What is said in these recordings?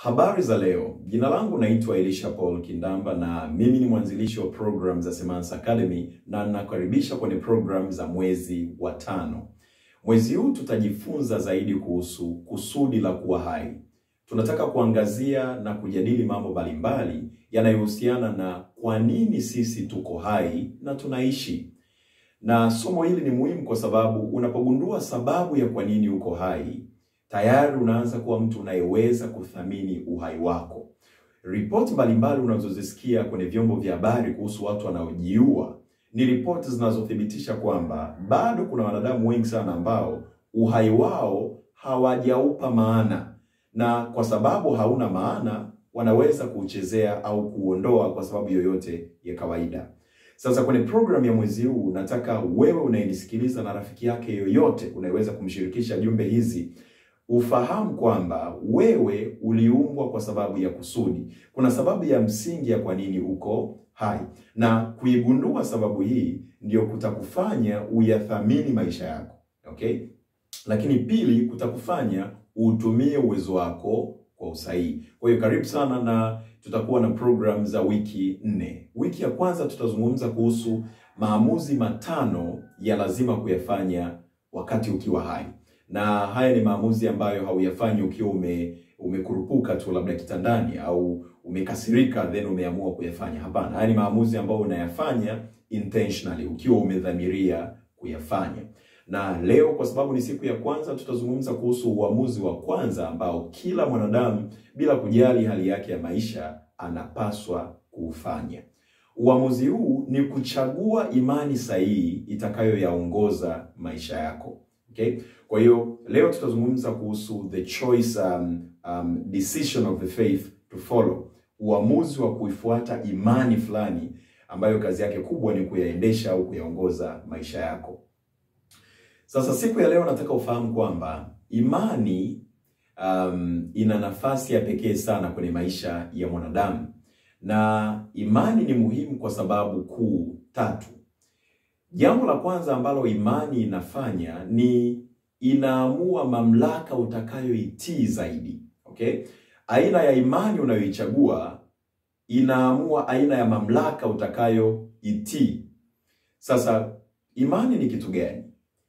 Habari za leo. Jina langu naitwa Elisha Paul Kindamba na mimi ni mwanzilishi wa program za Semansa Academy na nakaribisha kwenye program za mwezi wa tano. Mwezi huu tutajifunza zaidi kuhusu kusudi la kuwa hai. Tunataka kuangazia na kujadili mambo mbalimbali yanayohusiana na kwa nini sisi tuko hai na tunaishi. Na somo hili ni muhimu kwa sababu unapogundua sababu ya kwa nini uko hai, tayari unaanza kuwa mtu unayeweza kuthamini uhai wako. Ripoti mbalimbali unazozisikia kwenye vyombo vya habari kuhusu watu wanaojiua ni ripoti zinazothibitisha kwamba bado kuna wanadamu wengi sana ambao uhai wao hawajaupa maana, na kwa sababu hauna maana wanaweza kuuchezea au kuondoa kwa sababu yoyote ya kawaida. Sasa kwenye program ya mwezi huu nataka wewe unayenisikiliza na rafiki yake yoyote unayeweza kumshirikisha jumbe hizi ufahamu kwamba wewe uliumbwa kwa sababu ya kusudi. Kuna sababu ya msingi ya kwa nini uko hai, na kuigundua sababu hii ndio kutakufanya uyathamini maisha yako, okay? Lakini pili, kutakufanya utumie uwezo wako kwa usahihi. Kwa hiyo karibu sana, na tutakuwa na program za wiki nne. Wiki ya kwanza tutazungumza kuhusu maamuzi matano ya lazima kuyafanya wakati ukiwa hai na haya ni maamuzi ambayo hauyafanyi ukiwa ume umekurupuka tu labda kitandani au umekasirika then umeamua kuyafanya. Hapana, haya ni maamuzi ambayo unayafanya intentionally, ukiwa umedhamiria kuyafanya. Na leo kwa sababu ni siku ya kwanza, tutazungumza kuhusu uamuzi wa kwanza ambao kila mwanadamu bila kujali hali yake ya maisha anapaswa kuufanya. Uamuzi huu ni kuchagua imani sahihi itakayoyaongoza maisha yako. Okay? Kwa hiyo leo tutazungumza kuhusu the choice um, um, decision of the faith to follow, uamuzi wa kuifuata imani fulani ambayo kazi yake kubwa ni kuyaendesha au kuyaongoza maisha yako. Sasa siku ya leo nataka ufahamu kwamba imani um, ina nafasi ya pekee sana kwenye maisha ya mwanadamu, na imani ni muhimu kwa sababu kuu tatu. Jambo la kwanza ambalo imani inafanya ni inaamua mamlaka utakayoitii zaidi. Okay? Aina ya imani unayoichagua inaamua aina ya mamlaka utakayoitii. Sasa imani ni kitu gani?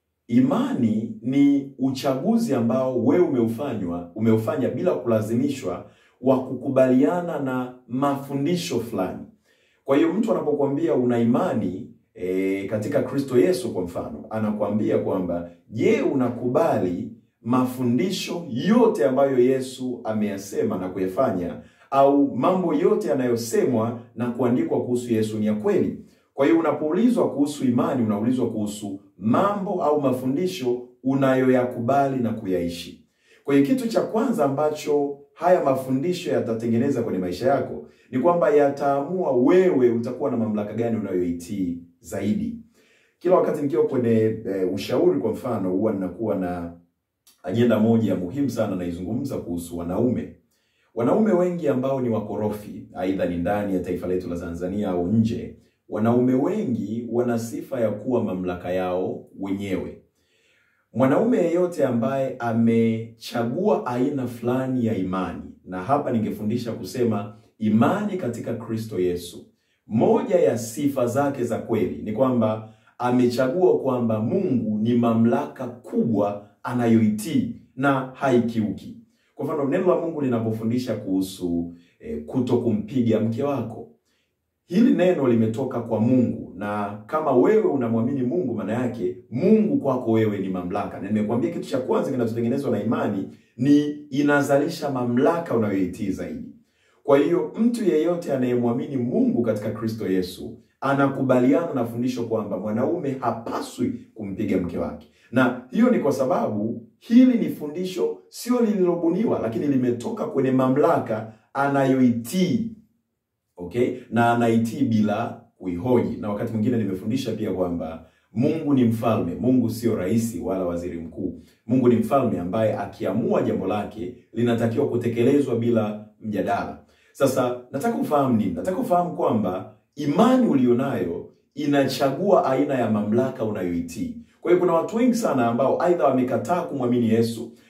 Imani ni uchaguzi ambao wewe umeufanywa umeufanya bila kulazimishwa wa kukubaliana na mafundisho fulani. Kwa hiyo mtu anapokuambia una imani E, katika Kristo Yesu kwa mfano, anakuambia kwamba je, unakubali mafundisho yote ambayo Yesu ameyasema na kuyafanya, au mambo yote yanayosemwa na kuandikwa kuhusu Yesu ni ya kweli? Kwa hiyo unapoulizwa kuhusu imani, unaulizwa kuhusu mambo au mafundisho unayoyakubali na kuyaishi. Kwa hiyo kitu cha kwanza ambacho haya mafundisho yatatengeneza kwenye maisha yako ni kwamba yataamua wewe utakuwa na mamlaka gani unayoitii zaidi. Kila wakati nikiwa kwenye e, ushauri kwa mfano, huwa ninakuwa na ajenda moja muhimu sana naizungumza kuhusu wanaume. Wanaume wengi ambao ni wakorofi, aidha ni ndani ya taifa letu la Tanzania au nje, wanaume wengi wana sifa ya kuwa mamlaka yao wenyewe. Mwanaume yeyote ambaye amechagua aina fulani ya imani, na hapa ningefundisha kusema imani katika Kristo Yesu, moja ya sifa zake za kweli ni kwamba amechagua kwamba Mungu ni mamlaka kubwa anayoitii na haikiuki. Kwa mfano, neno la Mungu linapofundisha kuhusu eh, kuto kumpiga mke wako, hili neno limetoka kwa Mungu, na kama wewe unamwamini Mungu, maana yake Mungu kwako wewe ni mamlaka. Na nimekuambia kitu cha kwanza kinachotengenezwa na imani ni inazalisha mamlaka unayoitii zaidi. Kwa hiyo mtu yeyote anayemwamini Mungu katika Kristo Yesu anakubaliana na fundisho kwamba mwanaume hapaswi kumpiga mke wake, na hiyo ni kwa sababu hili ni fundisho sio lililobuniwa, lakini limetoka kwenye mamlaka anayoitii. Okay, na anaitii bila kuihoji. Na wakati mwingine nimefundisha pia kwamba Mungu ni mfalme. Mungu sio rais wala waziri mkuu. Mungu ni mfalme ambaye akiamua jambo lake linatakiwa kutekelezwa bila mjadala. Sasa nataka ufahamu nini? Nataka ufahamu kwamba imani ulionayo inachagua aina ya mamlaka unayoitii. Kwa hiyo kuna watu wengi sana ambao aidha wamekataa kumwamini Yesu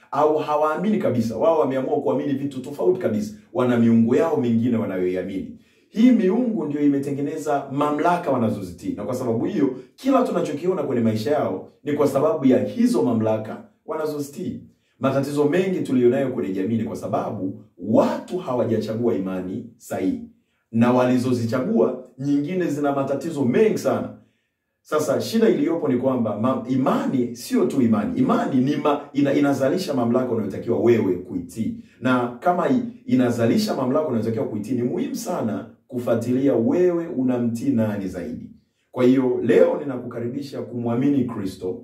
au hawaamini kabisa. Wao wameamua kuamini vitu tofauti kabisa, wana miungu yao mingine wanayoiamini. Hii miungu ndio imetengeneza mamlaka wanazozitii, na kwa sababu hiyo kila tunachokiona kwenye maisha yao ni kwa sababu ya hizo mamlaka wanazozitii. Matatizo mengi tuliyonayo kwenye jamii ni kwa sababu watu hawajachagua imani sahihi, na walizozichagua nyingine zina matatizo mengi sana. Sasa shida iliyopo ni kwamba ma, imani sio tu imani. Imani ni ma, ina, inazalisha mamlaka unayotakiwa wewe kuitii, na kama i, inazalisha mamlaka unayotakiwa kuitii, ni muhimu sana kufuatilia wewe unamtii nani zaidi. Kwa hiyo leo ninakukaribisha kumwamini Kristo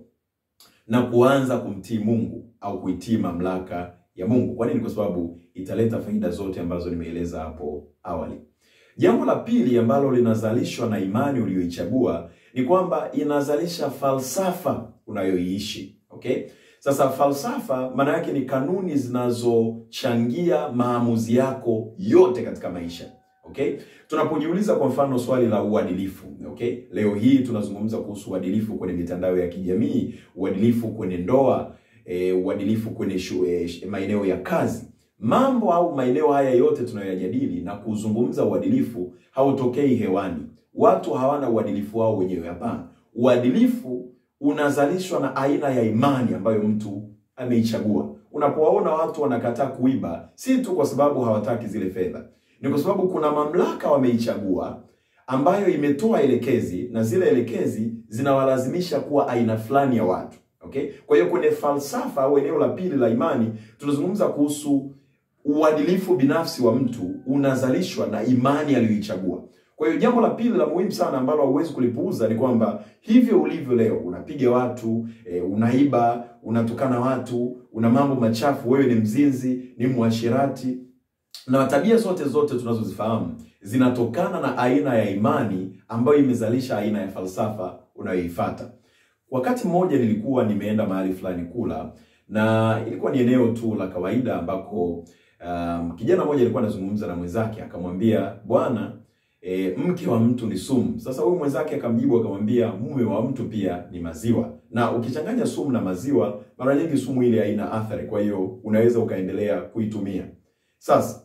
na kuanza kumtii Mungu au kuitii mamlaka ya Mungu. Kwa nini? Kwa sababu italeta faida zote ambazo nimeeleza hapo awali. Jambo la pili ambalo linazalishwa na imani uliyoichagua ni kwamba inazalisha falsafa unayoiishi. Okay? Sasa falsafa maana yake ni kanuni zinazochangia maamuzi yako yote katika maisha. Okay? Tunapojiuliza kwa mfano swali la uadilifu, okay? Leo hii tunazungumza kuhusu uadilifu kwenye mitandao ya kijamii, uadilifu kwenye ndoa, e, uadilifu kwenye shu, e, maeneo ya kazi. Mambo au maeneo haya yote tunayoyajadili na kuzungumza uadilifu hautokei hewani. Watu hawana uadilifu wao wenyewe, hapana. Uadilifu unazalishwa na aina ya imani ambayo mtu ameichagua. Unapowaona watu wanakataa kuiba, si tu kwa sababu hawataki zile fedha, ni kwa sababu kuna mamlaka wameichagua ambayo imetoa elekezi na zile elekezi zinawalazimisha kuwa aina fulani ya watu. Okay? Kwa hiyo kwenye falsafa au eneo la pili la imani tunazungumza kuhusu uadilifu binafsi wa mtu unazalishwa na imani aliyoichagua. Kwa hiyo jambo la pili la muhimu sana ambalo hauwezi kulipuuza ni kwamba hivyo ulivyo leo, unapiga watu e, unaiba, unatukana watu, una mambo machafu, wewe ni mzinzi, ni mwashirati na tabia zote zote tunazozifahamu zinatokana na aina ya imani ambayo imezalisha aina ya falsafa unayoifuata. Wakati mmoja nilikuwa nimeenda mahali fulani kula, na ilikuwa ni eneo tu la kawaida ambako um, kijana mmoja alikuwa anazungumza na mwenzake akamwambia, bwana e, mke wa mtu ni sumu. Sasa huyu mwenzake akamjibu akamwambia, mume wa mtu pia ni maziwa, na ukichanganya sumu na maziwa, mara nyingi sumu ile haina athari, kwa hiyo unaweza ukaendelea kuitumia. Sasa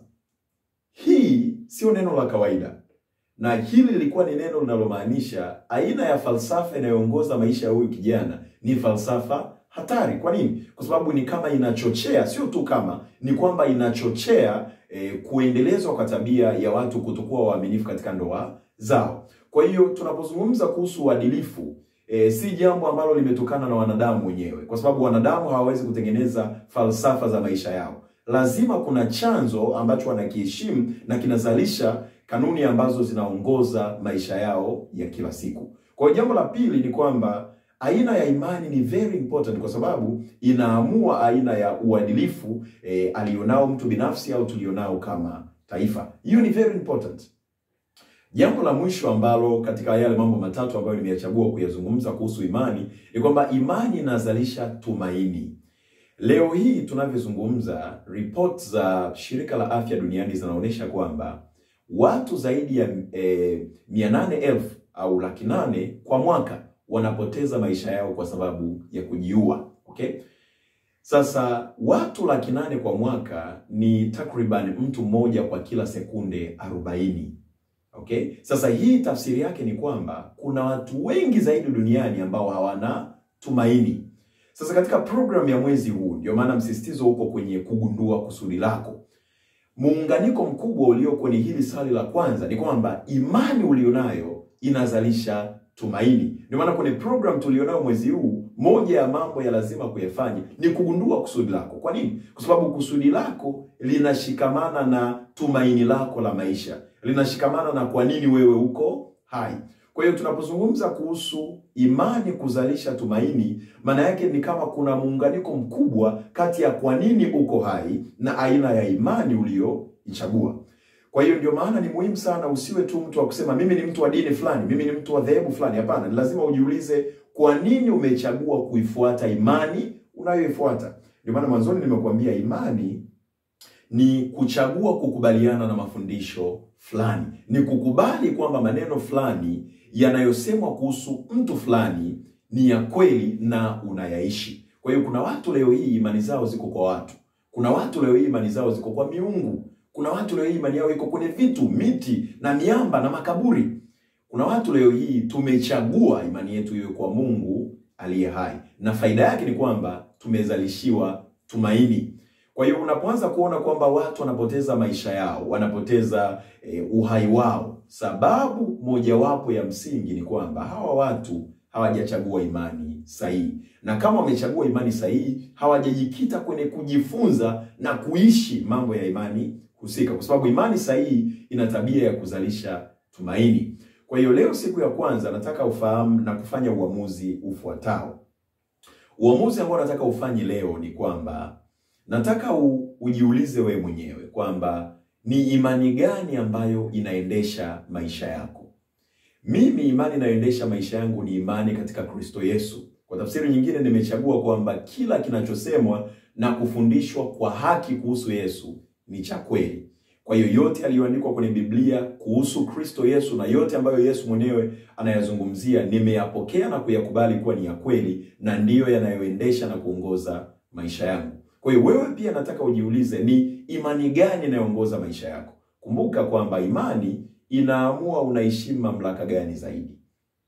hii sio neno la kawaida, na hili lilikuwa ni neno linalomaanisha aina ya falsafa inayoongoza maisha ya huyu kijana ni falsafa hatari. Kwa nini? Kwa sababu ni kama inachochea, sio tu kama, ni kwamba inachochea eh, kuendelezwa kwa tabia ya watu kutokuwa waaminifu katika ndoa zao. Kwa hiyo tunapozungumza kuhusu uadilifu E, si jambo ambalo limetokana na wanadamu wenyewe, kwa sababu wanadamu hawawezi kutengeneza falsafa za maisha yao. Lazima kuna chanzo ambacho wanakiheshimu na kinazalisha kanuni ambazo zinaongoza maisha yao ya kila siku. Kwa hiyo jambo la pili ni kwamba aina ya imani ni very important, kwa sababu inaamua aina ya uadilifu e, alionao mtu binafsi au tulionao kama taifa. Hiyo ni very important. Jambo la mwisho ambalo katika yale mambo matatu ambayo nimeyachagua kuyazungumza kuhusu imani ni kwamba imani inazalisha tumaini. Leo hii tunavyozungumza, ripoti za shirika la afya duniani zinaonyesha kwamba watu zaidi ya eh, mia nane elfu au laki nane kwa mwaka wanapoteza maisha yao kwa sababu ya kujiua. Okay, sasa watu laki nane kwa mwaka ni takriban mtu mmoja kwa kila sekunde arobaini. Okay? Sasa hii tafsiri yake ni kwamba kuna watu wengi zaidi duniani ambao hawana tumaini. Sasa katika programu ya mwezi huu, ndio maana msisitizo uko kwenye kugundua kusudi lako. Muunganiko mkubwa ulio kwenye hili swali la kwanza ni kwamba imani ulionayo inazalisha tumaini. Ndio maana kwenye program tulionayo mwezi huu, moja ya mambo ya lazima kuyafanya ni kugundua kusudi lako. Kwa nini? Kwa sababu kusudi lako linashikamana na tumaini lako la maisha linashikamana na kwa nini wewe uko hai. Kwa hiyo tunapozungumza kuhusu imani kuzalisha tumaini, maana yake ni kama kuna muunganiko mkubwa kati ya kwa nini uko hai na aina ya imani uliyoichagua. Kwa hiyo ndio maana ni muhimu sana usiwe tu mtu wa kusema mimi ni mtu wa dini fulani, mimi ni mtu wa dhehebu fulani. Hapana, ni lazima ujiulize kwa nini umechagua kuifuata imani unayoifuata. Ndio maana mwanzoni nimekuambia imani ni kuchagua kukubaliana na mafundisho fulani, ni kukubali kwamba maneno fulani yanayosemwa kuhusu mtu fulani ni ya kweli na unayaishi. Kwa hiyo kuna watu leo hii imani zao ziko kwa watu, kuna watu leo hii imani zao ziko kwa miungu, kuna watu leo hii imani yao iko kwenye vitu, miti na miamba na makaburi. Kuna watu leo hii tumechagua imani yetu iwe kwa Mungu aliye hai, na faida yake ni kwamba tumezalishiwa tumaini. Kwa hiyo unapoanza kuona kwamba watu wanapoteza maisha yao, wanapoteza eh, uhai wao, sababu mojawapo ya msingi ni kwamba hawa watu hawajachagua imani sahihi, na kama wamechagua imani sahihi, hawajajikita kwenye kujifunza na kuishi mambo ya imani husika, kwa sababu imani sahihi ina tabia ya kuzalisha tumaini. Kwa hiyo leo, siku ya kwanza, nataka ufahamu na kufanya uamuzi ufuatao. Uamuzi ambao nataka ufanye leo ni kwamba nataka u, ujiulize wewe mwenyewe kwamba ni imani gani ambayo inaendesha maisha yako. Mimi imani inayoendesha maisha yangu ni imani katika Kristo Yesu. Kwa tafsiri nyingine, nimechagua kwamba kila kinachosemwa na kufundishwa kwa haki kuhusu Yesu ni cha kweli. Kwa hiyo yote yaliyoandikwa kwenye Biblia kuhusu Kristo Yesu na yote ambayo Yesu mwenyewe anayazungumzia nimeyapokea na kuyakubali kuwa ni ya kweli na ndiyo yanayoendesha na kuongoza maisha yangu. Kwa hiyo wewe pia nataka ujiulize ni imani gani inayoongoza maisha yako. Kumbuka kwamba imani inaamua unaheshimu mamlaka gani zaidi.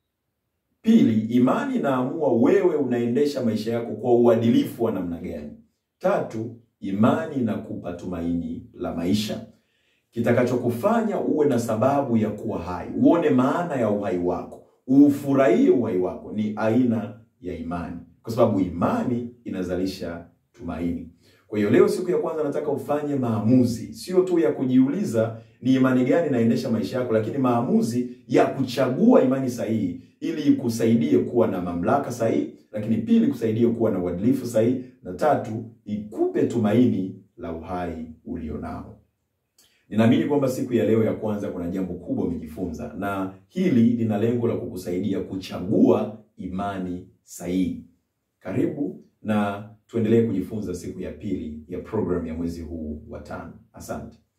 Pili, imani inaamua wewe unaendesha maisha yako kwa uadilifu wa namna gani. Tatu, imani inakupa tumaini la maisha kitakachokufanya uwe na sababu ya kuwa hai, uone maana ya uhai wako, ufurahie uhai wako, ni aina ya imani, kwa sababu imani inazalisha tumaini. Kwa hiyo leo, siku ya kwanza, nataka ufanye maamuzi, sio tu ya kujiuliza ni imani gani inaendesha maisha yako, lakini maamuzi ya kuchagua imani sahihi, ili ikusaidie kuwa na mamlaka sahihi, lakini pili, kusaidie kuwa na uadilifu sahihi, na tatu, ikupe tumaini la uhai ulionao. Ninaamini kwamba siku ya leo ya kwanza kuna jambo kubwa umejifunza, na hili lina lengo la kukusaidia kuchagua imani sahihi. Karibu na tuendelee kujifunza siku ya pili ya programu ya mwezi huu wa tano. Asante.